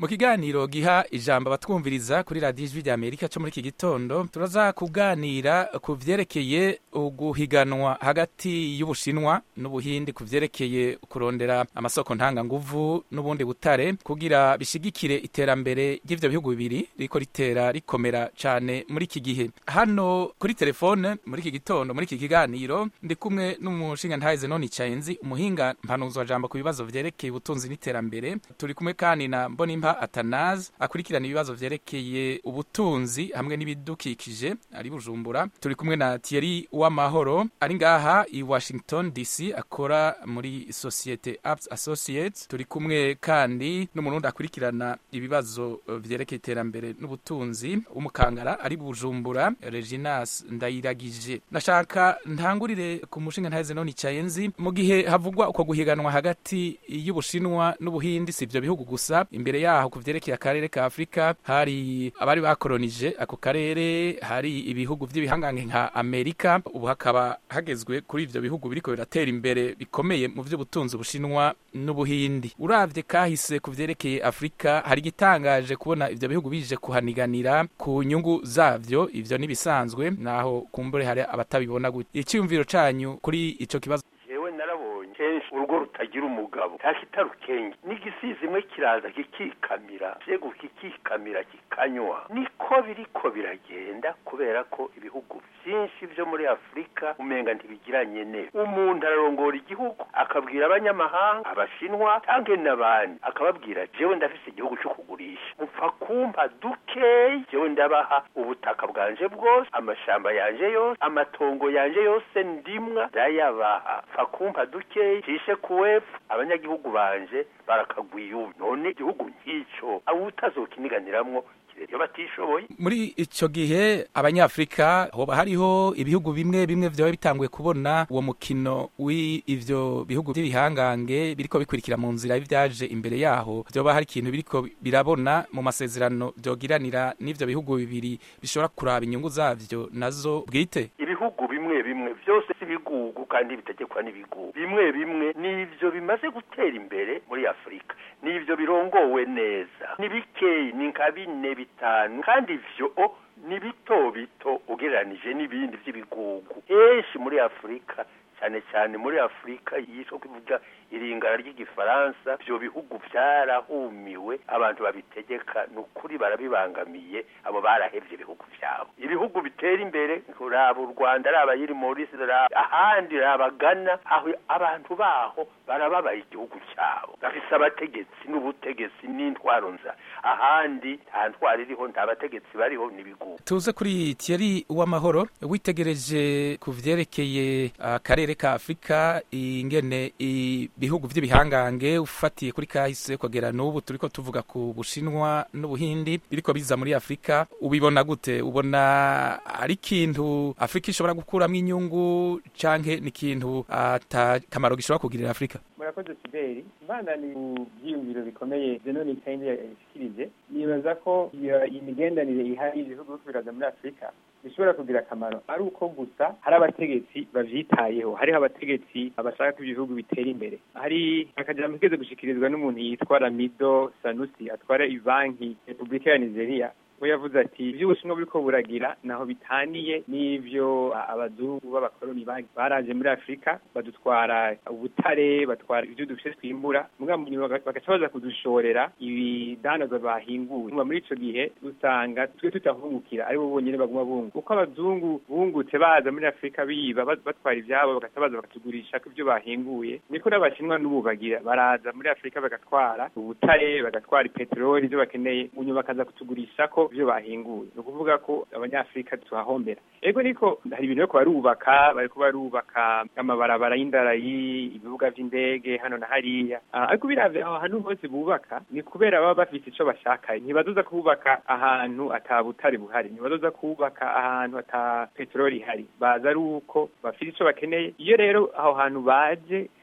mu kiganiro giha ijambo abatwumviriza kuri radiyo ijwi rya amerika cyo muri iki gitondo turaza kuganira ku vyerekeye uguhiganwa hagati y'ubushinwa n'ubuhindi ku vyerekeye kurondera amasoko ntanganguvu n'ubundi butare kugira bishigikire iterambere ry'ivyo bihugu bibiri riko ritera rikomera cane muri iki gihe hano kuri telefone muri iki gitondo muri iki kiganiro ndi kumwe n'umushinga ntahize none icayenzi umuhinga mpanuzwa jambo ku bibazo vyerekeye ubutunzi n'iterambere turi kumwe kandi na mbonimpa atanazi akurikirana ibibazo vyerekeye ubutunzi hamwe n'ibidukikije ari bujumbura turi kumwe na Thierry Uwamahoro ari ngaha i Washington DC akora muri societe Apps Associates turi kumwe kandi n'umurundi akurikirana ibibazo eh, vyerekeye iterambere n'ubutunzi umukangara ari bujumbura Reginas Ndayiragije nashaka ntangurire ku mushinga ntahize none icayenzi mu gihe havugwa uko guhiganwa hagati y'ubushinwa n'ubuhindi si ivyo bihugu gusa imbere yaho ku vyerekeye akarere ka Afrika hari abari bakolonije ako karere hari ibihugu vy'ibihangange nka Amerika ubu hakaba hagezwe kuri ivyo bihugu biriko biratera imbere bikomeye mu vy'ubutunzi bushinwa n'ubuhindi uravye kahise ku vyerekeye Afrika hari igitangaje kubona ivyo bihugu bije kuhaniganira ku nyungu zavyo ivyo nibisanzwe naho kumbure hari abatabibona gutya icyumviro canyu kuri ico kibazo jewe narabonye kenshi urugo rutagira umugabo ntakita rukenge n'igisizi imwe kiraza kikikamira vyego kikikamira kikanywa niko biriko biragenda kubera ko ibihugu vyinshi vyo muri afurika umenga ntibigiranye neza umuntu ararongora igihugu akabwira abanyamahanga abashinwa canke n'abandi akababwira jewe ndafise igihugu co kugurisha mupfa kumpa dukeyi jewe ndabaha ubutaka bwanje bwose amashamba yanje yose amatongo yanje yose ndimwa ndayabaha pfa kumpa dukeyi cishe kuwepfu abanyagihugu banje barakagwiye ubu none igihugu nk'ico awutazokiniganiramwo iyo batishoboye muri ico gihe abanyafrika hoba hariho ibihugu bimwe bimwe vyoba bitanguye kubona uwo mukino w'ivyo bihugu vy'ibihangange biriko bikurikira mu nzira y'ivyaje imbere yaho vyoba hari ikintu biriko birabona mu masezerano vyogiranira n'ivyo bihugu bibiri bishobora kuraba inyungu zavyo nazo bwite ibihugu bimwe bimwe vyose si ibigugu kandi bitegekwa n'ibigugu bimwe bimwe nivyo bimaze gutera imbere muri afurika nivyo birongowe neza ni bikeyi ni nka bine bitanu kandi ivyo o ni bito bito ugereranije n'ibindi vy'ibigugu henshi muri afurika cyane cyane muri afurika yitwa kuvuga iringara ry'igifaransa ivyo bihugu vyarahumiwe abantu babitegeka ni ukuri barabibangamiye abo barahevye ibihugu vyabo ibihugu bitera imbere raba u rwanda raba yiri morisi raba ahandi raba gana aho abantu baho barababaye igihugu cyabo bafise abategetsi n'ubutegetsi n'intwaro nza ahandi nta ntwaro iriho nta bategetsi bariho n'ibigugu tuze kuri Thierry Uwamahoro witegereje ku vyerekeye akarere ka Afrika ingene ibihugu vy'ibihangange ufatiye kuri kahise kugera n'ubu turiko tuvuga ku Bushinwa n'Ubuhindi biriko biza muri Afrika ubibona gute ubona ari ikintu Afrika ishobora gukuramwo inyungu canke ni ikintu ata kamaro gishobora kugirira Afrika murakoze Siberi mbana ni ku byiyumviro bikomeye Zenoni Kaindi yashikirije nibaza ko iyo imigendanire ihari ibihugu biraza muri Afrika bishobora kugira akamaro ari uko gusa hari abategetsi bavyitayeho hariho abategetsi bashaka ko ibihugu bitera imbere hari akajambo kigeze gushikirizwa n'umuntu yitwa Ramido Sanusi atwara ibanki Republika ya Nigeria we yavuze ati iby'ubushinwa buriko buragira naho bitaniye n'ivyo abazungu b'abakoloni baraje muri afurika badutwara ubutare batwara ivyo dufise twimbura muga mu nyuma bagaca baza kudushorera ibidandaza bahinguye muri ico gihe usanga twe tutahungukira aribo bonyene baguma bunguka uko abazungu bungutse baza muri afurika biba batwara ivyabo bagaca baza bakatugurisha ko ivyo bahinguye niko n'abashinwa n'ubu bagira baraza muri afurika bagatwara ubutare bagatwara ipeteroli ivyo bakeneye mu nyuma bakaza kutugurisha ko ivyo bahinguye ni ukuvuga ko abanyafurika tuhahombera ego niko hari ibintu bariko barubaka bariko barubaka amabarabara y'indarayi ibibuga vy'indege hano na hariya ariko biravye aho hantu hose bubaka ni kubera baba bafise ico bashaka ntibazoza kubaka ahantu ata butare buhari ntibazoza kubaka ahantu ata peteroli ihari baza ari uko bafise ico bakeneye iyo rero aho hantu baje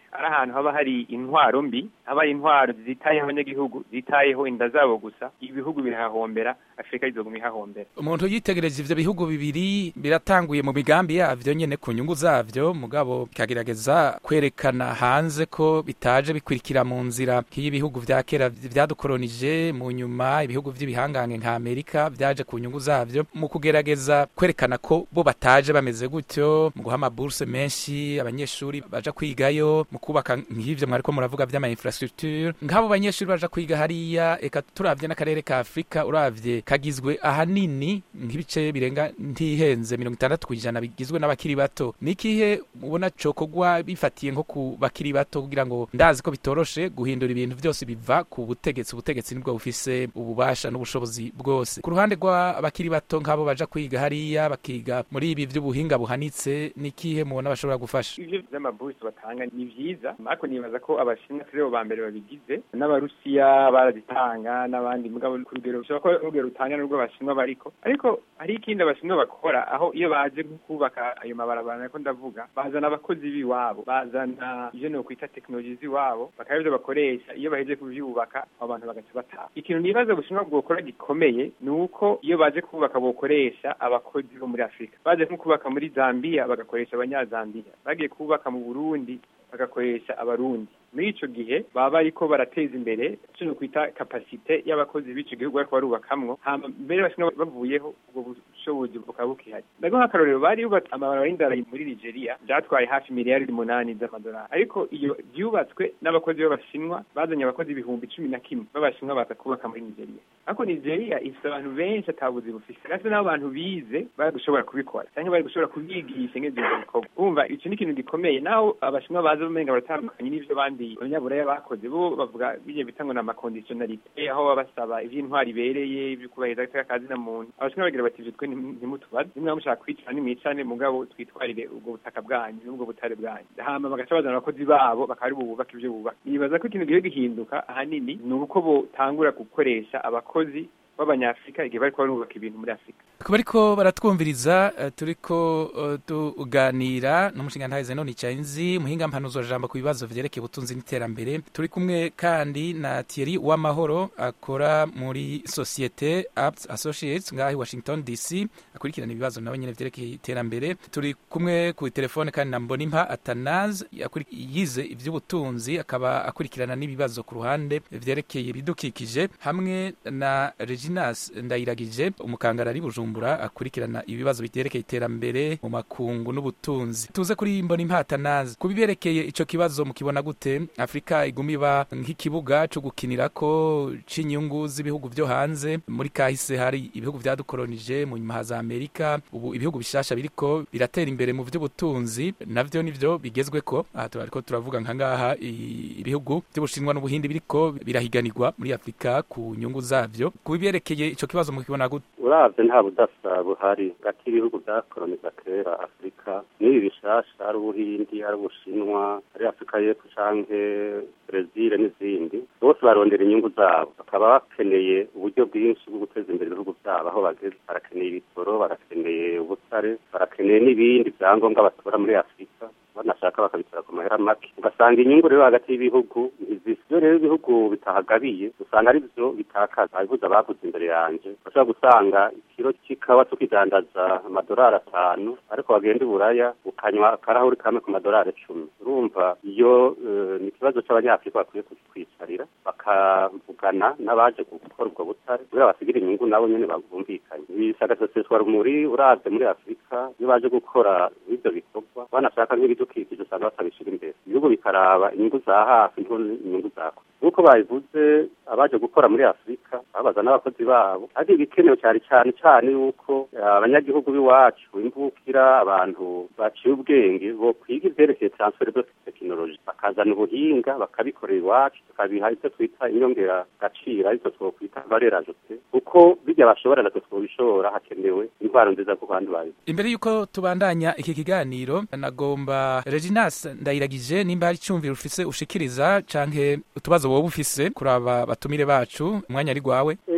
ari ahantu haba hari intwaro mbi haba hari intwaro zitayeho abanyagihugu zitayeho inda zabo gusa ibihugu birahahombera afurika izoguma ihahombera umuntu yitegereje ivyo bihugu bibiri biratanguye mu migambi yavyo nyene ku nyungu zavyo mugabo bikagerageza kwerekana hanze ko bitaje bikurikira mu nzira nk'iyibihugu vya kera vyadukolonije mu nyuma ibihugu vy'ibihangange nka amerika vyaje ku nyungu zavyo mu kugerageza kwerekana ko bo bataje bameze gutyo mu guha amaburse menshi abanyeshuri baja kwigayo mu kubaka nk'ivyo mwariko muravuga vy'ama infrastructure nk'abo banyeshuri baja kwiga hariya eka turavye n'akarere ka afurika uravye kagizwe ahanini nk'ibice birenga ntihenze mirongo itandatu ku ijana bigizwe n'abakiri bato nikihe mubona cokogwa bifatiye nko ku bakiri bato kugira ngo ndazi ko bitoroshe guhindura ibintu vyose biva ku butegetsi ubutegetsi nibwo bufise ububasha n'ubushobozi bwose ku ruhande rw'abakiri bato nk'abo baja kwiga hariya bakiga muri ibi vy'ubuhinga buhanitse nikihe mubona bashobora gufasha ivyo vy'amabursi batanga ni vyiza ariko nibaza ko abashinwa turi bo ba mbere babigize n'abarusiya barazitanga n'abandi mugabo ku rugero bishobora kuba urugero rutanga n'urwo abashinwa bariko ariko hari ikindi abashinwa bakora aho iyo baje kubaka ayo mabarabara nako ndavuga bazana abakozi b'iwabo bazana ivyo nokwita tekinoloji z'iwabo bakaba ivyo bakoresha iyo baheje kuvyubaka abo bantu bagaca bataha ikintu nibaza ubushinwa bwokora gikomeye ni uko iyo baje kubaka bokoresha abakozi bo muri afurika baje nko kubaka muri zambiya bagakoresha abanyazambiya bagiye kubaka mu burundi bagakoresha abarundi muri ico gihe baba bariko barateza imbere ico kwita kapasite y'abakozi b'ico gihugu bariko barubakamwo hama mbere bashina bavuyeho ubwo bushobozi bukaba bukihari ndago nk'akarorero bari yubatse amabarabara y'indara muri nigeria vyatwaye hafi miliyaridi umunani z'amadolari ariko iyo vyubatswe n'abakozi b'abashinwa bazanye abakozi ibihumbi cumi na kimwe b'abashinwa baza kubaka muri nigeria ariko nigeria ifise abantu benshi atabuzi bufise kandi n'abo bantu bize bari gushobora kubikora canke bari gushobora kubigisha ngeze ivyo bikorwa urumva ico ni ikintu gikomeye naho abashinwa baza bumenga baratandukanye n'ivyo bandi abanyaburaya bakoze bo bavuga bijye bita ngo ni amakonditionalite aho baba basaba ivy'intwari ibereye ibyo kubahiriza agateka ka zina muntu abashinwa bagira bati ivyo twe ntimutubaze nimwe mushaka kwicana nimwicane mugabo twitwarire ubwo butaka bwanyu n'ubwo butare bwanyu hama bagaca bazana abakozi babo bakaba ari bo bubaka ivyo bubaka nibaza ko ikintu gihe gihinduka ahanini ni uko botangura gukoresha abakozi b'abanyafurika igihe bariko barubaka ibintu muri afurika kuba ariko baratwumviriza uh, turiko uh, tuganira n'umushinga ntahize none icainzi muhinga mpanuzo jambo ku bibazo vyerekeye ubutunzi n'iterambere turi kumwe kandi na Thierry Uwamahoro akora muri societe Apps Associates ngahi Washington DC akurikirana ibibazo nawe nyene vyerekeye iterambere turi kumwe ku telefone kandi na Mbonimpa Athanase yize ivy'ubutunzi akaba akurikirana n'ibibazo ku ruhande vyerekeye ibidukikije hamwe na Reginas Ndayiragije umukangara ari Bujumbura akurikirana ibibazo biterekeye iterambere mu makungu n'ubutunzi tuze kuri mbona impata nazi kubiberekeye ico kibazo mukibona gute Afrika iguma iba nk'ikibuga co gukinirako c'inyungu z'ibihugu vyo hanze muri kahise hari ibihugu vyadukolonije mu nyuma haza Amerika ubu ibihugu bishasha biriko biratera imbere mu vy'ubutunzi navyo nivyo bigezweko aha turariko turavuga nka ngaha ibihugu vy'ubushinwa n'ubuhindi biriko birahiganirwa muri Afrika ku nyungu zavyo kubiberekeye ico kibazo mukibona gute uravye nta budasa buhari hagati y'ibihugu vyakoloniza kera afurika n'ibi bishasha ari ubuhindi ari ubushinwa ari afurika y'epfo canke brezil n'izindi bose barondera inyungu zabo bakaba bakeneye uburyo bwinshi bwo guteza imbere ibihugu vyabo aho bageze barakeneye ibitoro barakeneye ubutare barakeneye n'ibindi vyangombwa batora muri afurika banashaka bakabitora ku mahera make ugasanga inyungu rero hagati y'ibihugu ntizisiyo rero ibihugu bitahagabiye usanga ari vyo bitakaza abibuza abavuze imbere yanje bashobora gusanga ikiro c'ikawa tukidandaza amadolari atanu ariko wagenda iburaya ukanywa akarahuri kamwe ku madolari icumi urumva iyo ni ikibazo c'abanyafurika bakwiye kwicarira bakavugana n'abaje gukora ubwo butare kugira basigira inyungu nabo nyene bumvikanye bisagaseseshwa rumuri uravye muri afurika iyo baje gukora ivyo bikorwa banashaka nk'ibidukikije usanga batabishira imbere ibihugu bikaraba inyungu za hafi nto inyungu za kure nk'uko babivuze abaje gukora muri afurika babaza n'abakozi babo ariko ibikenewe cyane cyane cyane yuko abanyagihugu b'iwacu imvukira abantu baciye ubwenge bo kwiga ivyerekeye transfer de tekinoloji bakazana ubuhinga bakabikorera iwacu tukabiha ivyo twita inyongera gaciro ariko twokwita valeur ajoute kuko bijya bashobora natwe twobishobora hakenewe intwaro nziza ku bandi bayo imbere yuko tubandanya iki kiganiro nagomba Reginas ndayiragije nimba hari icumviro ufise ushikiriza canke utubazo wowe ufise kuraba batumire bacu umwanya ari gwawe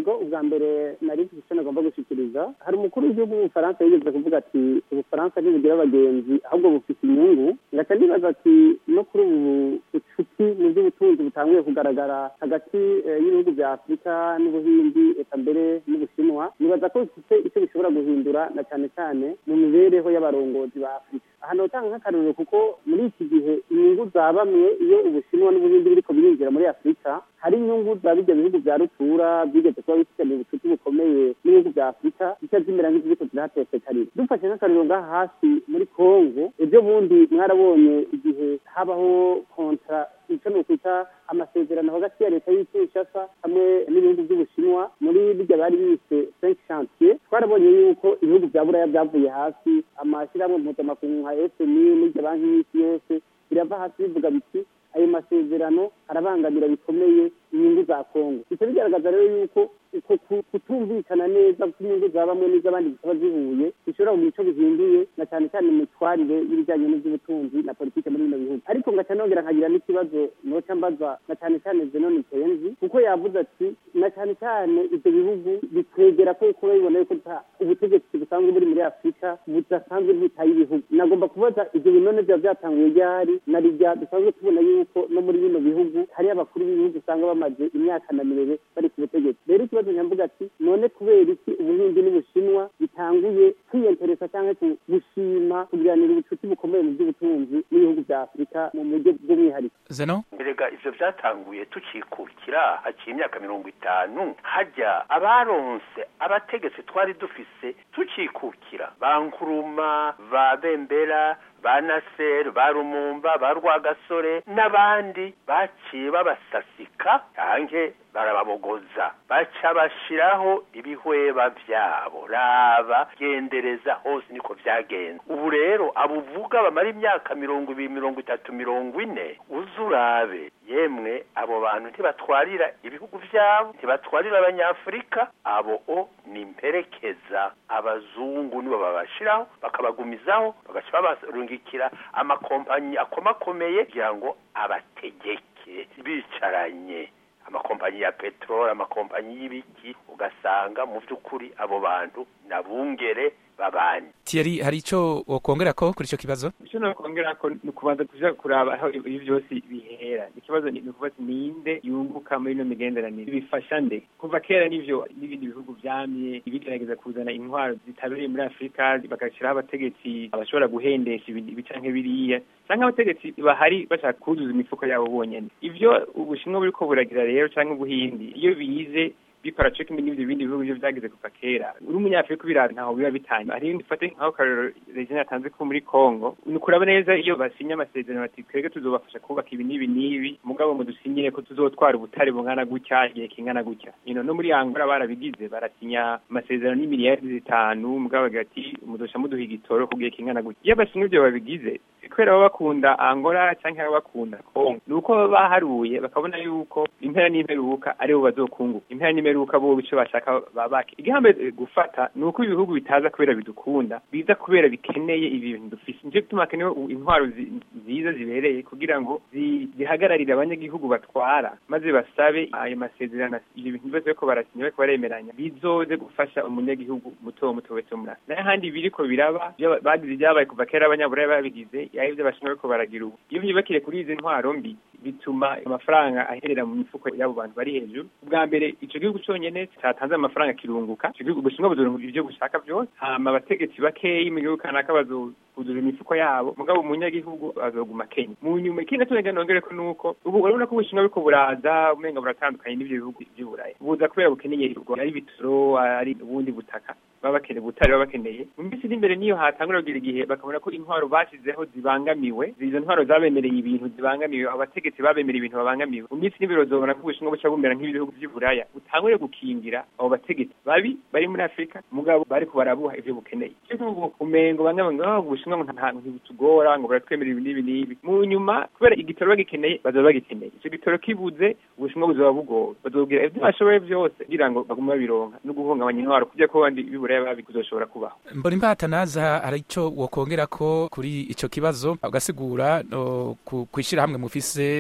ego ubwa mbere nari mfite icyo nagomba gushyikiriza hari umukuru w'igihugu w'ubufaransa yigeze kuvuga ati ubufaransa ntibugira abagenzi ahubwo bufite inyungu ngaca nibaza ati no kuri ubu bucuti mu by'ubutunzi butanguye kugaragara hagati y'ibihugu bya afurika n'ubuhindi eka mbere n'ubushinwa nibaza ko bifite icyo bishobora guhindura na cyane cyane mu mibereho y'abarongozi ba afurika aha notanga nk'akarorero kuko muri iki gihe inyungu za bamwe iyo ubushinwa n'ubuhindi biriko birinjira muri afurika hari inyungu za bijya bihugu bya rutura byigeze kuba bifitanye ubucuti bukomeye n'ibihugu bya afurika zica zimera nk'iziriko zirahatesekarira dufashe nk'akarorero ngaha hasi muri kongo ejo bundi mwarabonye igihe habaho kontra icyo ni ukwita amasezerano hagati ya leta y'kinshasa hamwe n'ibihugu by'ubushinwa muri bijya bari bise french chantier twarabonye yuko ibihugu bya buraya byavuye hasi amashyirahamwe mpuzamakungu nka fmi n'irya banki y'isi yose birava hasi bivuga biti ayo masezerano arabangamira bikomeye inyungu za kongo bica bigaragaza rero yuko uko kutumvikana neza kw'inyungu za bamwe n'iz'abandi zikaba zihuye bishobora kugira icyo bihinduye na cyane cyane imitwarire y'ibijyanye n'iby'ubutunzi na politiki muri bino bihugu ariko ngaca nongera nkagira n'ikibazo noca mbaza na cyane cyane zenoni kenzi kuko yavuze ati na cyane cyane ibyo bihugu bikwegera ko kuba bibona yuko ubutegetsi busanzwe buri muri afurika budasanzwe bwitaye ibihugu nagomba kubaza ibyo binone byaba byatanguye ryari na rijya dusanzwe tubona yuko no muri bino bihugu hari abakuru b'ibihugu usanga bamaze imyaka na mirere bari ku butegetsi rero ikibazo nyamvuga ati none kubera iki ubuhinzi n'ubushinwa bitanguye kwiyenteresa cyangwa gushima kugiranira ubucuti bukomeye mu by'ubutunzi n'ibihugu bya afurika mu buryo bw'umwihariko zeno mbega ivyo vyatanguye tukikukira haciye imyaka mirongo itanu hajya abaronse abategetsi twari dufise tukikukira bankuruma ba bembera ba naseri ba rumumba ba rwagasore n'abandi baciye babasasika canke barababogoza baca bashiraho ibihweba vyabo raba gendereza hose niko vyagenze ubu rero abuvuga bamara imyaka mirongo ibiri mirongo itatu mirongo ine uzurabe yemwe abo bantu ntibatwarira ibihugu vyabo ntibatwarira abanyafurika abo o ni mperekeza abazungu nibo babashiraho bakabagumizaho bagaca babarungikira amakompanyi akomakomeye kugira ngo abategeke bicaranye amakompanyi ya peteroli amakompanyi y'ibiki ugasanga mu by'ukuri abo bantu nabungere babanye Thierry hari ico wokongera ko kuri ico kibazo icyo nokongera ko ni ukubanza kuja kuraba aho ibi byose bihera ikibazo ni ukubaza ninde yunguka muri ino migenderanire bifasha nde kuva kera n'ivyo n'ibindi bihugu vyamye bigerageza kuzana intwaro zitabereye muri afurika bagashyiraho abategetsi bashobora guhendesha ibi canke biriya canke abategetsi bahari bashaka kuzuza imifuko yabo bonyene ivyo ubushinwa buriko buragira rero canke ubuhindi iyo bize bikora cyo kimwe n'ibyo bindi bihugu byo byagize kuva kera uri umunyafurika ubiraza ntaho biba bitanye hari dufate nk'aho karero regina yatanze ko muri congo ni ukuraba neza iyo basinye amasezerano bati twebwe tuzobafasha kubaka ibi n'ibi n'ibi mugabo ngo dusinyire ko tuzotwara ubutare bungana gutya igihe kingana gutya ino no muri angola barabigize barasinya amasezerano y'imiliyari zitanu mugabo bagira ati mudosha muduha igitoro ku gihe kingana gutya iyo basinye ibyo babigize kubera baba bakunda angola cyangwa baba bakunda congo ni uko baba baharuye bakabona yuko impera n'imperuka aribo bazokunguka impera n'imperuka bo bico bashaka babake igihambe gufata ni uko ibihugu bitaza kubera bidukunda biza kubera bikeneye ibintu dufise nico gituma hakenewe intwaro nziza zibereye kugira ngo zihagararire abanyagihugu batwara maze basabe ayo masezerano ibyo bintu byose bariko barasinya bariko baremeranya bizoze gufasha umunyagihugu muto muto wese muri nayo handi biriko biraba bagize ibyabaye kuva kera abanyaburaya babigize yaho ibyo bashinzwe bariko baragira ubu iyo byubakire kuri izi ntwaro mbi bituma amafaranga aherera mu mifuko y'abo bantu bari hejuru ubwa mbere ico gihugu conyene catanze amafaranga kirunguka ico gihugu bushinwa buzorunguka ivyo gushaka vyose hama abategetsi bakeyi mu gihugu kanaka bazokuzura imifuko yabo mugabo umunyagihugu azoguma kenya mu nyuma ikindi naco nongere ko nuko ubu urabona ko ubushinwa buriko buraza umenga buratandukanye n'ivyo bihugu vy'uburaya buza kubera bukeneye ari bitoro ari ubundi butaka baba bakeneye ubutare baba bakeneye mu minsi iri imbere niyo hatangura kugira igihe bakabona ko intwaro bashizeho zibangamiwe izo ntwaro zabemereye ibintu zibangamiwe abategetsi babemereye ibintu babangamiwe mu minsi n'ibiro zobona ko ubushinwa buca bumera nk'ibihugu vy'uburaya butangure gukingira abo bategetsi babi bari muri afurika mugabo bariko barabuha ivyo bukeneye cyo kuvuga umengo bamwe ngo oh, ubushinwa ngo nta ntibutugora ngo buratwemerera ibi n'ibi n'ibi mu nyuma kubera igitoro bagikeneye bazoba bagikeneye ico gitoro kibuze ubushinwa buzoba bugowe bazobwira ivyo bashoboye vyose kugira ngo bagume babironka no guhungabanya intwaro kugira ko bandi bibura babi kuzoshobora kubaho mbona imbata hari icyo wokongera ko kuri icyo kibazo ugasigura kwishyira hamwe mufise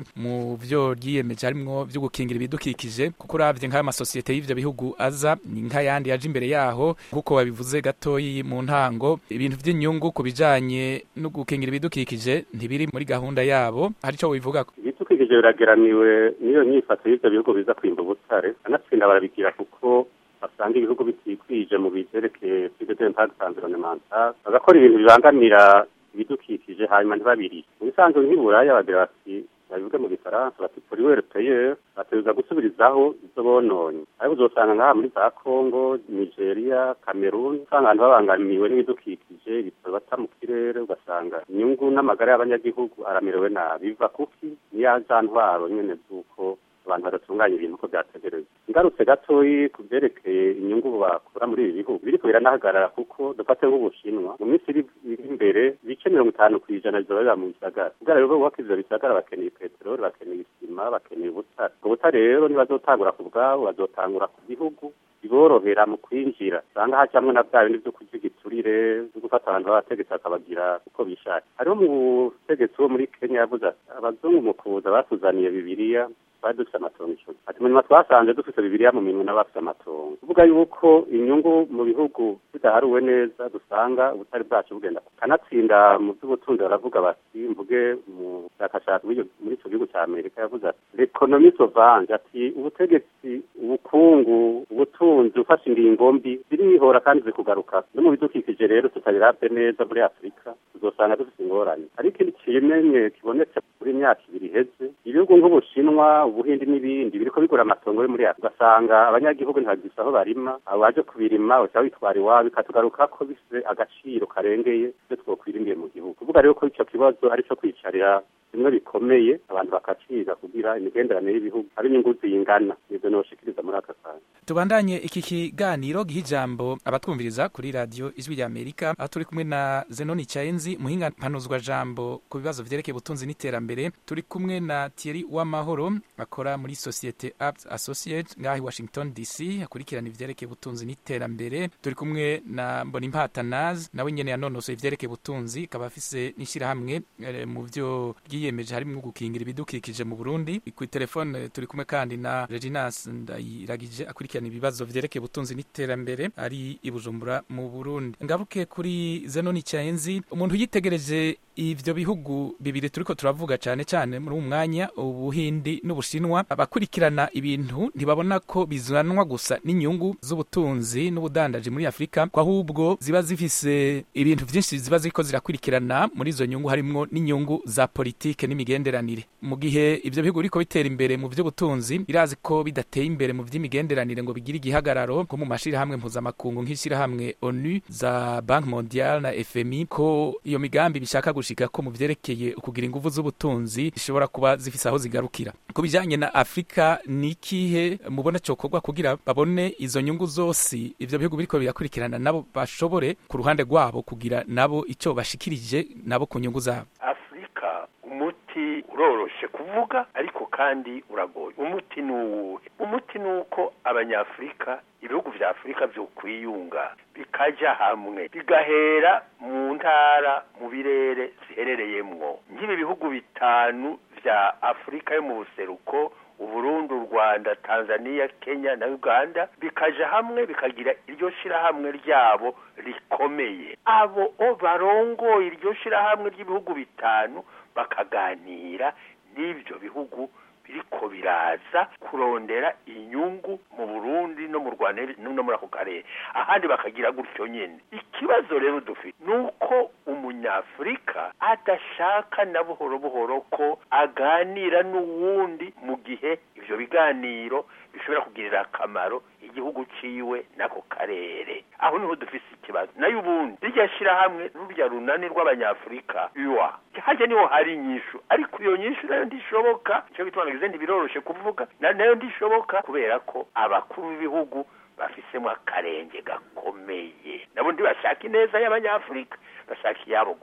bimwe mu byo ryiyemeje harimwo byo gukingira ibidukikije kuko uravye nk'ayo masosiyete y'ivyo bihugu aza ni nk'ayandi yaje imbere yaho nk'uko babivuze gatoyi mu ntango ibintu vy'inyungu ku bijanye no gukingira ibidukikije ntibiri muri gahunda yabo hari ico wivuga ibidukikije birageramiwe n'iyo nyifato y'ivyo bihugu biza kwimba ubutare anatsinda barabigira kuko basanga ibihugu bitikwije mu bivyerekeye sud d'impact environnemental bagakora ibintu bibangamira ibidukikije hanyuma ntibabiri mu bisanzwe nk'iburaya bagira bati babivuge mu gifaransa bati pour were payer bategereza gusubirizaho ivyo bononye ariko uzosanga ngaha muri za congo nigeria cameroon usanga abantu babangamiwe n'ibidukikije ibitaro bata mu kirere ugasanga inyungu n'amagara y'abanyagihugu aramerewe nabi biva kuki niya za ntwaro nyene z'uko abantu badatunganya ibintu uko byategereza ngarutse gatoyi ku byerekeye inyungu bakura muri ibi bihugu biriko biranahagarara kuko dufate nk'ubushinwa mu minsi iri imbere ibice mirongo itanu ku ijana bizoba biba mu bisagara kubera rero bubaka ivyo bisagara bakeneye peteroli bakeneye isima bakeneye ubutare ubwo butare rero ntibazotangura ku bwabo bazotangura ku gihugu biborohera mu kwinjira usanga hacamwo na bya bindi vyo kurya igiturire vyo gufata abantu b'abategetsi bakabagira uko bishatse hariho umutegetsi wo muri kenya yavuze ati abazungu mu kuza batuzaniye bibiriya twari dufite amatongo icumi ati munyuma twasanze dufite bibiriya mu minwe n'abafite amatongo kuvuga yuko inyungu mu bihugu bidaharuwe neza dusanga ubutari bwacu bugenda kanatsinda mu by'ubutunzi baravuga bati mvuge mu bushakashatsi muri icyo gihugu cya amerika yavuze ati l'economie sauvage ati ubutegetsi ubukungu ubutunzi ufashe ingingo mbi zirihora kandi zikugaruka no mu bidukikije rero tutabirabye neza muri afurika tuzosanga dufite ingorane ariko ikindi kimenye kibonetse muri myaka ibiri iheze ibihugu nk'ubushinwa ubuhindi n'ibindi biriko bigura amatongo yo muri afurika ugasanga abanyagihugu ntibagifise aho barima abo baje kubirima uca witwara iwabo bikatugaruka ko bifise agaciro karengeye ivyo twokwiringiye mu gihugu kuvuga rero ko ico kibazo ari co kwicarira bimwe bikomeye abantu bakaciga kugira imigenderanire y'ibihugu ari inyungu zingana nivyo noshikiriza muri aka kanya tubandanye iki kiganiro giha ijambo abatwumviriza kuri radiyo ijwi rya amerika aho turi kumwe na zenoni cayenzi muhinga mpanuzwa jambo ku bibazo vyerekeye ubutunzi n'iterambere turi kumwe na thierry w'amahoro akora muri sosiyete apt associate ngaho i washington dc akurikirana ivyerekeye ubutunzi n'iterambere turi kumwe na mbonimpata naz nawe nyene yanonosoye ivyerekeye ubutunzi akaba afise n'ishirahamwe eh, mu vyo ryiyemeje harimwo gukingira ibidukikije mu burundi ku telefone turi kumwe kandi na reginas ndayiragije akurikirana ibibazo vyerekeye ubutunzi n'iterambere ari i bujumbura mu burundi ngaruke kuri zenoni cayenzi umuntu yitegereje ivyo bihugu bibiri turiko turavuga cane cane muri uwu mwanya ubuhindi n'ubushinwa abakurikirana ibintu ntibabona ko bizanwa gusa n'inyungu z'ubutunzi n'ubudandaji muri afurika ko ahubwo ziba zifise ibintu vyinshi ziba ziriko zirakurikirana muri izo nyungu harimwo n'inyungu za politike n'imigenderanire mu gihe ivyo bihugu biriko bitera imbere mu vy'ubutunzi birazi ko bidateye imbere mu vy'imigenderanire ngo bigire igihagararo nko mu mashirahamwe mpuzamakungu nk'ishirahamwe onu za banki mondiale na fmi ko iyo migambi bishaka gushika ko mu vyerekeye ukugira inguvu z'ubutunzi zishobora kuba zifise aho zigarukira ku bijanye na afurika ni ikihe mubona cokorwa kugira babone izo nyungu zose ivyo bihugu biriko birakurikirana nabo bashobore ku ruhande rwabo kugira nabo ico bashikirije nabo ku nyungu zabo afurika umuti uroroshe kuvuga ariko kandi uragoye umuti ni uwuhe umuti ni uko abanyafurika ibihugu vya afurika vyokwiyunga bikaja hamwe bigahera mu ntara mu birere ziherereyemwo nk'ibi bihugu bitanu vya afurika yo mu buseruko uburundi u rwanda tanzania kenya na uganda bikaja hamwe bikagira iryo shirahamwe ryabo rikomeye abo o barongoye iryo shirahamwe ry'ibihugu bitanu bakaganira n'ivyo bihugu biriko biraza kurondera inyungu mu Burundi no mu Rwanda no muri ako karere ahandi bakagira gutyo nyene ikibazo rero dufite nuko umunyafurika adashaka na buhoro buhoro ko aganira n'uwundi mu gihe ivyo biganiro bishobora kugirira akamaro igihugu ciwe n'ako karere aho niho dufise ikibazo nayo ubundi rirya shirahamwe rurya runani rw'abanyafurika uwa harya niho hari inyishu ariko iyo nyishu nayo ndishoboka ico gituma nagize ntibiroroshe kuvuga nayo ndishoboka kubera ko abakuru b'ibihugu bafisemo akarenge gakomeye nabo ntibashaka ineza y'abanyafurika bashaka iyabo gusa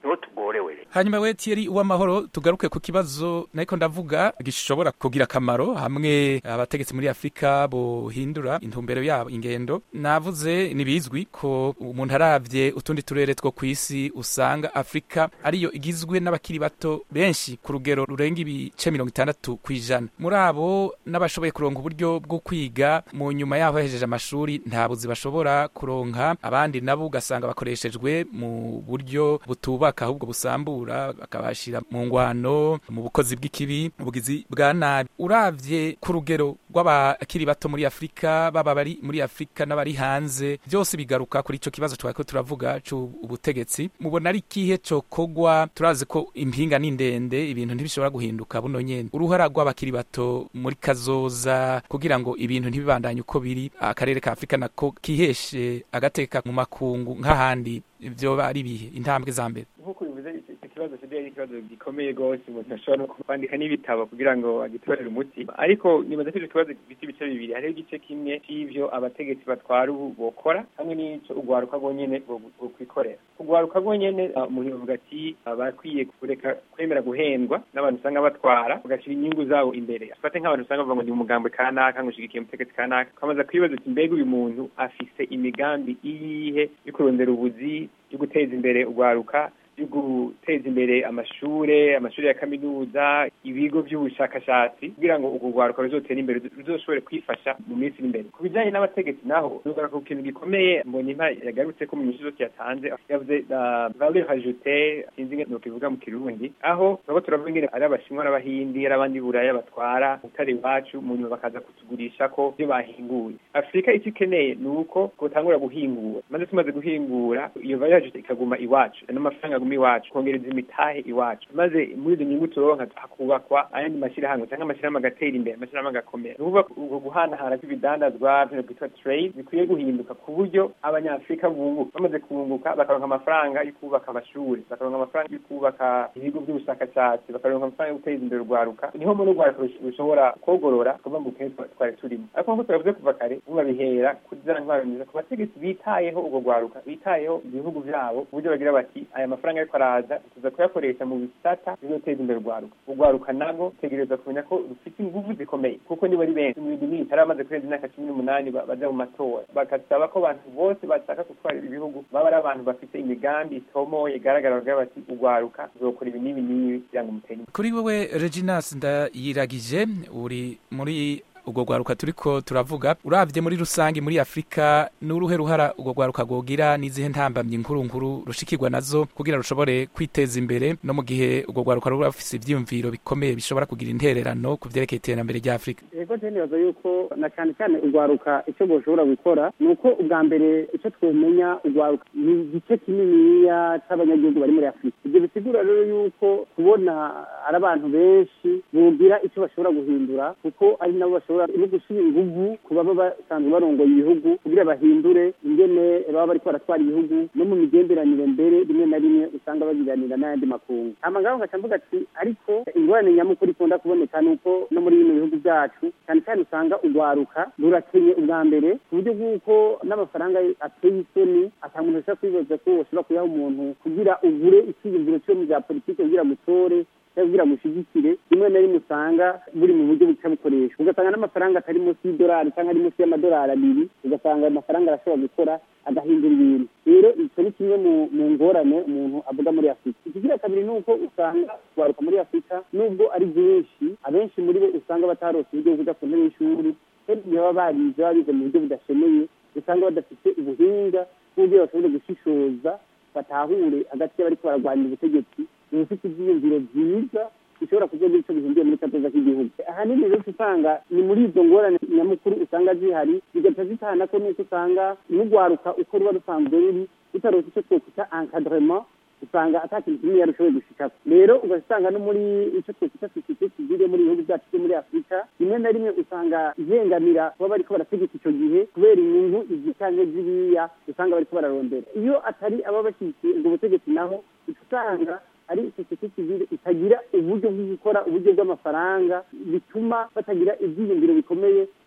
niho tugorewe rero hanyuma we Thierry uwamahoro tugaruke ku kibazo nariko ndavuga gishobora kugira akamaro hamwe abategetsi muri afurika bohindura intumbero yabo ingendo navuze nibizwi ko umuntu aravye utundi turere two kw'isi usanga afurika ariyo igizwe n'abakiri bato benshi ku rugero rurenga ibice mirongo itandatu kw'ijana muri abo n'abashoboye kuronka uburyo bwo kwiga mu nyuma yaho bahejeje amashuri nta buzi bashobora kuronka abandi nabo ugasanga bakoreshejwe mu buryo butubaka ahubwo busambura bakabashira mu ngwano mu bukozi bw'ikibi ubugizi bwa nabi uravye ku rugero rw'abakiri bato muri afurika baba bari muri afurika n'abari hanze byose bigaruka kuri ico kibazo twariko turavuga c'ubutegetsi mubona ari ikihe cokogwa turazi ko impinga ni ndende ibintu ntibishobora guhinduka buno nyene uruhara rw'abakiri bato muri kazoza kugira ngo ibintu ntibibandanye uko biri akarere ka afurika nako kiheshe agateka mu makungu nk'ahandi vyoba ari bihe intambwe za mbere nk'uko bivuze icyo kibazo kidaye ari ikibazo gikomeye rwose umuntu ashobora no kwandika n'ibitabo kugira ngo agitorere umuti ariko nibaza ko icyo kibazo gifite ibice bibiri hariho igice kimwe c'ivyo abategetsi batwara ubu bokora hamwe n'ico urwaruka rwonyene rwokwikorera urwaruka rwonyene umuntu yavuga ati bakwiye kureka kwemera guhendwa n'abantu usanga batwara bagashira inyungu zabo imbere afate nk'abantu usanga bavuga ngo ndi umugambwe kanaka ngo ushigikiye umutegetsi kanaka ukamaze kwibaza uti mbega uyu muntu afise imigambi iyihe yo kurondera ubuzi yo guteza imbere urwaruka yo guteza imbere amashure amashuri ya kaminuza ibigo by'ubushakashatsi kugira ngo urwo rwaruka ruzotera imbere ruzoshobore kwifasha mu minsi iri imbere ku bijyanye n'abategetsi naho nugaruka ku kintu gikomeye mbonyimpa yagarutse ko mu nyinshi zose yatanze yavuze valeur ajoute sinzi ngo kivuga mu kirundi aho turaba turavuga ingene ari abashinwa n'abahindi ari abandi buraya batwara utari iwacu mu nyuma bakaza kutugurisha ko ibyo bahinguye afurika icyo ikeneye ni uko twotangura guhingura maze tumaze guhingura iyo valeur ajoute ikaguma iwacu n'amafaranga aguma iwacu kongereza imitahe iwacu maze muri izo nyungu turonka hakubakwa ayandi mashyirahamwe cyangwa amashyirahamwe agatera imbere amashyirahamwe agakomera ni ukuvuga ubwo guhanahana kw'ibidandazwa bino bwitwa trade bikwiye guhinduka ku buryo abanyafurika bunguka bamaze kunguka bakaronka amafaranga yo kubaka amashuri bakaronka amafaranga yo kubaka ibigo by'ubushakashatsi bakaronka amafaranga yo guteza imbere urwaruka niho muri urwaruka rushobora kogorora kuva mu bukene twari turimo ariko nk'uko turavuze kuva kare ubu babihera kuri za ntwaro nziza ku bategetsi bitayeho urwo rwaruka bitayeho ibihugu byabo ku buryo bagira bati aya mafaranga ariko araza tuza kuyakoresha mu bisata bizoteza imbere urwaruka urwaruka nabwo tegereza kumenya ko rufite ingufu zikomeye kuko niba ari benshi mu bintu n'ibitari amaze kurenza imyaka cumi n'umunani baja mu matora bagasaba ko abantu bose bashaka gutwara ibihugu baba ari abantu bafite imigambi itomoye igaragara bagira bati urwaruka ruzokora ibi n'ibi n'ibi kugira ngo mutere kuri wewe reginas ndayiragije uri muri urwo rwaruka turiko turavuga uravye muri rusange muri afurika n'uruhe ruhara urwo rwaruka rwogira n'izihe ntambamyi nkuru nkuru rushikirwa nazo kugira rushobore kwiteza imbere no mu gihe urwo rwaruka ruba rufise ivyiyumviro bikomeye bishobora kugira intererano ku vyerekeye iterambere rya afurika yego je nibaza yuko na cane cane urwaruka ico boshobora gukora ni uko ubwa mbere ico twomenya urwaruka ni igice kininiya c'abanyagihugu bari muri afurika ivyo bisigura rero yuko kubona ari abantu benshi bogira ico bashobora guhindura kuko ari nabo bashobora no gushyira inguvu ku baba basanzwe barongoye ibihugu kugira bahindure ingene baba bariko baratwara ibihugu no mu migenderanire mbere rimwe na rimwe usanga bagiranira n'ayandi makungu hama ngaho ngaca mvuga ati ariko ingorane nyamukuru ikunda kuboneka ni uko no muri bino bihugu byacu cyane cyane usanga urwaruka rurakenye ubwa mbere ku buryo bw'uko n'amafaranga ateye isoni ata muntu ashobora kwibaza ko woshobora kuyaha umuntu kugira ugure icyiyumviro cyo mu bya politiki kugira gutore kugira mushyigikire rimwe na rimwe usanga buri mu buryo buca bukoreshwa ugasanga n'amafaranga atari munsi y'idolari cyangwa ari munsi y'amadolari abiri ugasanga ayo mafaranga arashobora gukora agahindura ibintu rero icyo ni kimwe mu ngorane umuntu avuga muri afurika ikigira kabiri ni uko usanga kubaruka muri afurika nubwo ari byinshi abenshi muri bo usanga batarose uburyo bwo kujya ku ntebe y'ishuri kandi igihe baba barize baba bize mu buryo budashemeye usanga badafite ubuhinga bw'uburyo bashobora gushishoza batahure hagati y'abariko bararwanira ubutegetsi ubufite ibyiyumviro byiza bishobora kugira icyo bihinduye muri kazoza k'igihugu ahanini rero usanga ni muri izo ngorane nyamukuru usanga zihari bigaca zitana ko nuko usanga n'urwaruka uko ruba rusanzwe ruri rutarose icyo twokwita encadrement usanga ata kintu kimwe yarushoboye gushikako rero ugasanga no muri icyo twokwita sosiyete sivile muri ibihugu byacu byo muri afurika rimwe na rimwe usanga ihengamira kuba bariko barategeka icyo gihe kubera inyungu izi canke ziriya usanga bariko bararondera iyo atari aba bashyigikiye ubwo butegetsi naho usanga ari sosiyete sivile itagira uburyo bwo gukora uburyo bw'amafaranga bituma batagira ibyiyumviro bikomeye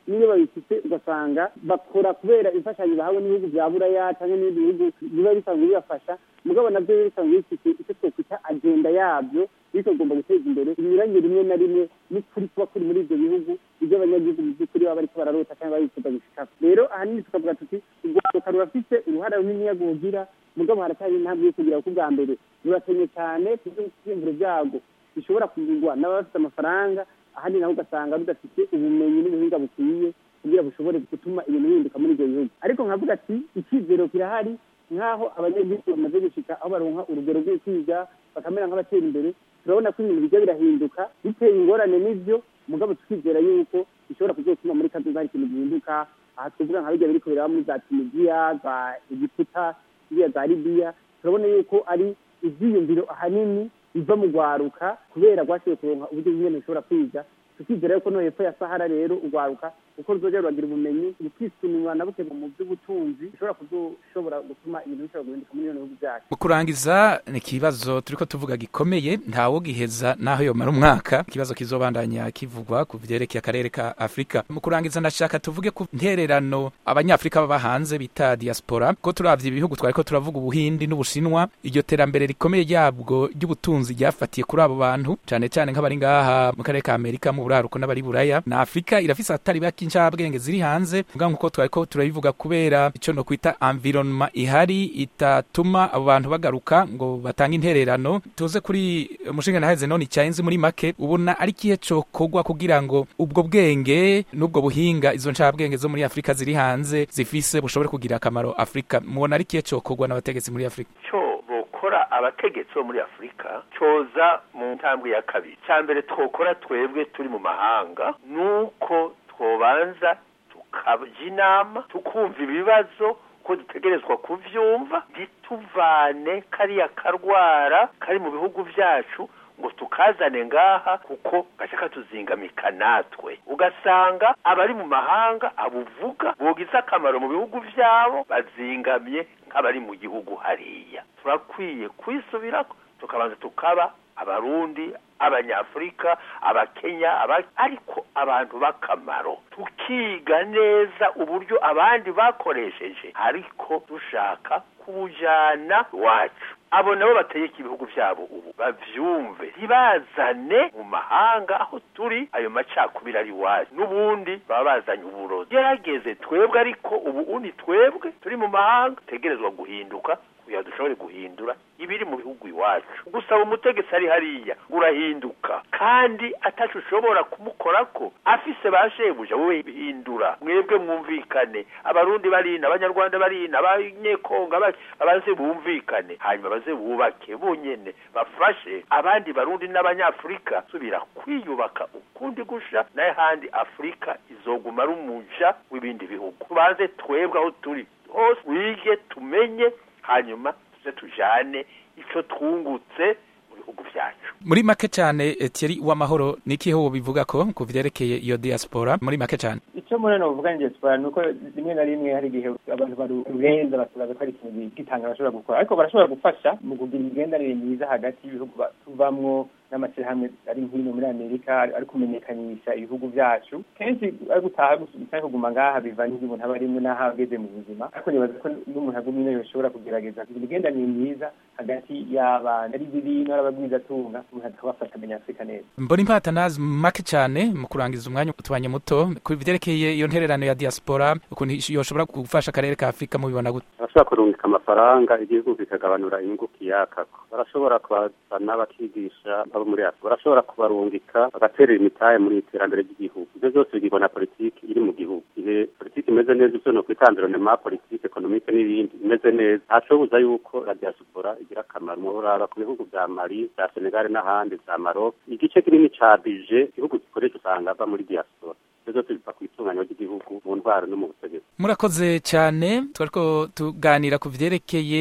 niyo babifite ugasanga bakora kubera imfashanyo bahawe n'ibihugu bya buraya cyangwa n'ibindi bihugu biba bisanzwe bibafasha mugabo nabyo biba bisanzwe bifite icyo twakwita agenda yabyo bikagomba guteza imbere ibinyuranye rimwe na rimwe n'ukuri kuba kuri muri ibyo bihugu ibyo abanyagihugu mu by'ukuri baba bariko bararota cyangwa babifuza gushikako rero ahanini tukavuga tuti urwaruka rurafite uruhare runini rwogira mugabo haracyari intambwe yo kugira ko ubwa mbere rurakenye cyane ku byiyumviro byago bishobora kugurwa n'abafite amafaranga ahandi naho ugasanga rudafite ubumenyi n'ubuhinga bukwiye kugira bushobore gutuma ibintu bihinduka muri ibyo bihugu ariko nkavuga ati icyizero kirahari nk'aho abanyagihugu bamaze gushika aho baronka urugero rwo kwiga bakamera nk'abatera imbere turabona ko ibintu bijya birahinduka biteye ingorane n'ibyo mugabo tukizera yuko bishobora kuzotuma muri kazoza hari ikintu gihinduka aha twavuga nka bijya biriko biraba muri za tunisiya za egiputa ziriya za libiya turabona yuko ari ivyiyumviro ahanini biva mu rwaruka kubera rwashoboye kuronka uburyo bw'ingene rushobora kwiga tukizera yuko no hepfo ya sahara rero urwaruka uko ruzoja ruragira ubumenyi rukisununywa na buke mu by'ubutunzi bishobora kuzoshobora gutuma ibintu bishobora guhinduka muri bino bihugu byacu mu kurangiza ni ikibazo turiko tuvuga gikomeye ntawogiheza naho yomara umwaka ikibazo kizobandanya kivugwa ku vyerekeye akarere ka afurika mu kurangiza ndashaka tuvuge ku ntererano abanyafurika baba hanze bita diaspora ko turavye ibihugu twariko turavuga ubuhindi n'ubushinwa iryo terambere rikomeye ryabwo ry'ubutunzi ryafatiye kuri abo bantu cane cane nk'abari ngaha mu karere ka amerika mu buraruko n'abari buraya na afurika irafise atari bake incabwenge ziri hanze mugabo nkuko twariko turabivuga kubera ico no kwita environnement ihari itatuma abo bantu bagaruka ngo batange intererano tuze kuri umushinga naheze none icyayenzi muri make ubona ari kihe cokorwa kugira ngo ubwo bwenge n'ubwo buhinga izo ncabwenge zo muri afurika ziri hanze zifise bushobore kugira akamaro afurika mubona ari kihe cokorwa n'abategetsi muri afurika cyo bokora abategetsi bo muri afurika cyoza mu ntambwe ya kabiri cya mbere twokora twebwe turi mu mahanga nuko twobanza tukajya inama tukumva ibibazo ko dutegerezwa kuvyumva ntituvane kariya karwara kari mu bihugu vyacu ngo tukazane ngaha kuko gace katuzingamika natwe ugasanga abari mu mahanga abuvuga bogize akamaro mu bihugu vyabo bazingamye nk'abari mu gihugu hariya turakwiye kwisubirako tukabanza tukaba abarundi abanyafurika abakenya aba ariko abantu b'akamaro tukiga neza uburyo abandi bakoresheje ariko dushaka kubujana iwacu abo nabo bategeka ibihugu byabo ubu bavyumve ntibazane mu mahanga aho turi ayo macakubiri ari iwacu n'ubundi baba bazanye uburozi gerageze twebwe ariko ubu undi twebwe turi mu mahanga tegerezwa guhinduka kugira dushobore guhindura ibiri mu bihugu iwacu gusaba umutegetsi ari hariya urahinduka kandi atacu ushobora kumukorako afise ba shebuja wowe bihindura mwebwe mwumvikane abarundi barina abanyarwanda barina abanyekongo babaze bumvikane hanyuma baze bubake bonyene bafashe abandi barundi n'abanyafurika subira kwiyubaka ukundi gusha naye handi afurika izoguma ari umuja w'ibindi bihugu tubanze twebwe aho turi hose wige tumenye hanyuma tuze tujane ico twungutse mu bihugu vyacu muri make cyane Thierry w'amahoro niki ho bivuga ko ku vyerekeye iyo diaspora muri make cyane icyo muri no vuga diaspora nuko rimwe na rimwe hari igihe abantu barurenza bakabaza ko ari ikintu gitanga bashobora gukora ariko barashobora gufasha mu kugira imigenderanire myiza hagati y'ibihugu tuvamwo n'amashyirahamwe ari nk'ino muri amerika ari kumenyekanisha ibihugu byacu kenshi ari gutaha gusa kuguma ngaha biva n'ibyo umuntu aba arimwe n'aho ageze mu buzima ariko nibaza ko n'umuntu agumye ino yoshobora kugerageza kugira imigenderanire myiza hagati y'abantu ari bibino ari abagwizatunga umuntu akabafasha amenya afurika neza mbona impatanazi make cyane mu kurangiza umwanya utubanye muto ku byerekeye iyo ntererano ya diaspora ukuntu yoshobora gufasha akarere ka afurika mubibona gute barashobora kurungika amafaranga igihugu kikagabanura inyungu kiyakako barashobora kubazana bakigisha abo muri afurika barashobora kubarungika bagaterera imitahe muri iterambere ry'igihugu ibyo byose bigirwa na politiki iri mu gihugu igihe politiki imeze neza ibyo no kwita environnement politiki ekonomike n'ibindi imeze neza ntacobuza yuko la diaspora igira akamaro muraba ku bihugu vya mali vya senegal n'ahandi vya maroc igice kinini ca bije igihugu gikoresha usanga ava muri diaspora byose biva ku itunganywa ry'igihugu mu ndwara no mu butegetsi murakoze cyane twariko tuganira ku vyerekeye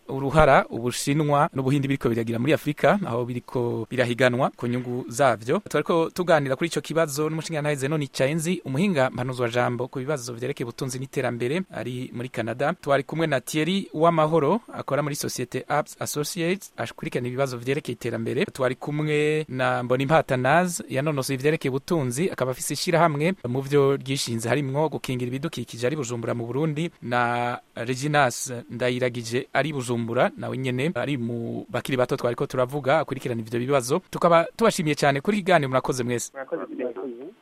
uruhara ubushinwa n'ubuhindi biriko biragira muri afurika aho biriko birahiganwa ku nyungu zavyo twariko tuganira kuri ico kibazo n'umushingantahe zenoni caenzi umuhinga mpanuzwa jambo ku bibazo vyerekeye ubutunzi n'iterambere ari muri canada twari kumwe na thierry w'amahoro akora muri societe apps associates akurikirana ibibazo vyerekeye iterambere twari kumwe na mbonimpata naz yanonosoye ivyerekeye ubutunzi akaba afise ishirahamwe mu vyo ryishinze harimwo gukingira ibidukikije ari bujumbura mu burundi na reginas ndayiragije ari bujumbura nawe nyene ari mu bakiri bato twariko turavuga akurikirana ivyo bibazo tukaba tubashimiye cyane kuri kiganiro murakoze mwese murakoze